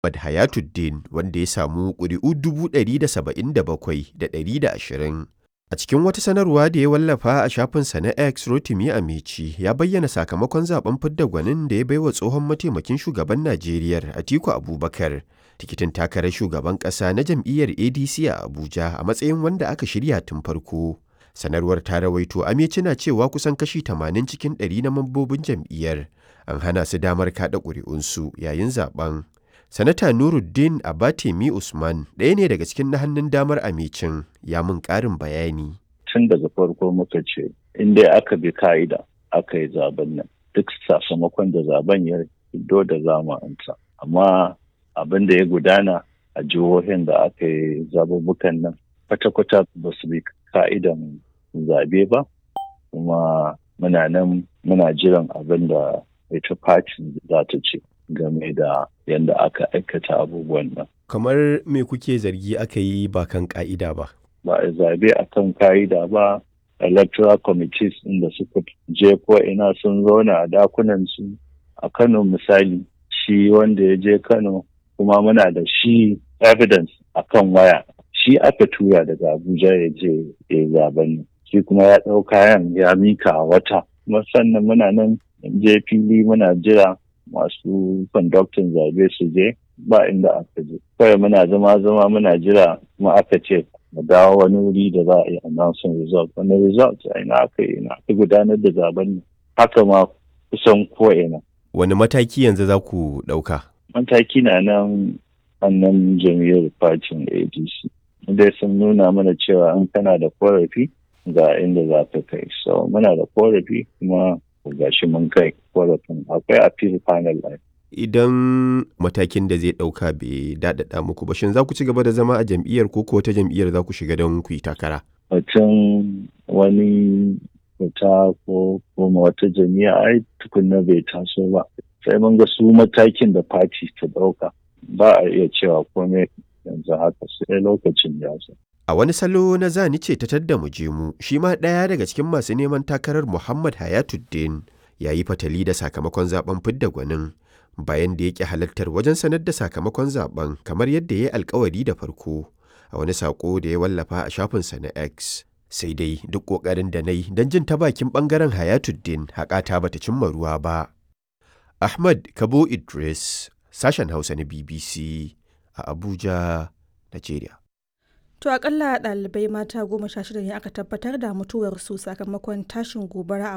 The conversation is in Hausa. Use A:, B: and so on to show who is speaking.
A: Ahmad Hayatuddin wanda ya samu ƙuri'u 177,120. A cikin wata sanarwa da ya wallafa a shafinsa na X Rotimi Amici ya bayyana sakamakon zaben fidda gwanin da ya baiwa tsohon mataimakin shugaban Najeriya Atiku Abubakar tikitin takarar shugaban ƙasa na jam'iyyar ADC a Abuja a matsayin wanda aka shirya tun farko. Sanarwar ta rawaito Amici na cewa kusan kashi 80 cikin 100 na mambobin jam'iyyar an hana su damar kaɗa ƙuri'unsu yayin zaben. Sanata Nuruddin Abatemi Usman ɗaya ne daga cikin na hannun damar Amicin ya mun ƙarin bayani.
B: Tun daga farko muka ce, in dai aka bi ka'ida aka yi zaben nan, duk sakamakon da zaben ya fito da zama amsa. Amma abin da ya gudana a jihohin da aka yi zabubukan nan, kwata-kwata ba su bi ka'idan zabe ba, kuma muna nan muna jiran abin da ita fatin za ta ce. game da yadda aka aikata abubuwan nan.
A: Kamar me kuke zargi aka yi ba kan ka'ida ba?
B: Ba a zabe a kan ka'ida ba, electoral committees inda suka je ko ina sun zauna a dakunan su a Kano misali shi wanda ya je Kano kuma muna da shi evidence a kan waya shi aka tura daga Abuja ya je ya zaben shi kuma ya ɗau kayan ya mika a wata kuma sannan muna nan je fili muna jira masu conducting zabe su je ba inda aka je kawai muna zama zama muna jira kuma aka ce mu dawo wani wuri da za a yi announcing result wani result a ina aka yi ina aka gudanar da zaben haka ma kusan ko ina
A: wani mataki yanzu za ku ɗauka
B: mataki na nan annan jam'iyyar fatin adc dai sun nuna mana cewa in kana da korafi ga inda za ka kai so muna da korafi kuma gashi mun kai korafin akwai appeal panel line.
A: Idan matakin da zai ɗauka bai daɗaɗa muku ba shin za ku ci gaba da zama a jam'iyyar ko ko wata jam'iyyar za ku shiga don ku yi takara?
B: Mutum wani fita ko kuma wata jami'a ai tukunna bai taso ba. Sai mun ga su matakin da fati ta ɗauka ba a iya cewa komai yanzu haka sai lokacin ya
A: A wani salo na zani ce ta tadda mu je mu, shi ma ɗaya daga cikin masu neman takarar Muhammad Hayatuddin ya yi fatali da sakamakon zaben fidda gwanin bayan da yake halartar wajen sanar da sakamakon zaben kamar yadda ya yi alkawari da farko a wani sako da ya wallafa a shafinsa na X. Sai dai duk ƙoƙarin da na yi don jin ta bakin ɓangaren Hayatuddin haƙata bata cimma ruwa ba. Ahmad Kabo Idris, sashen Hausa na BBC a Abuja, Najeriya.
C: To akalla ɗalibai mata goma sha shida ne aka tabbatar da mutuwarsu sakamakon tashin gobara a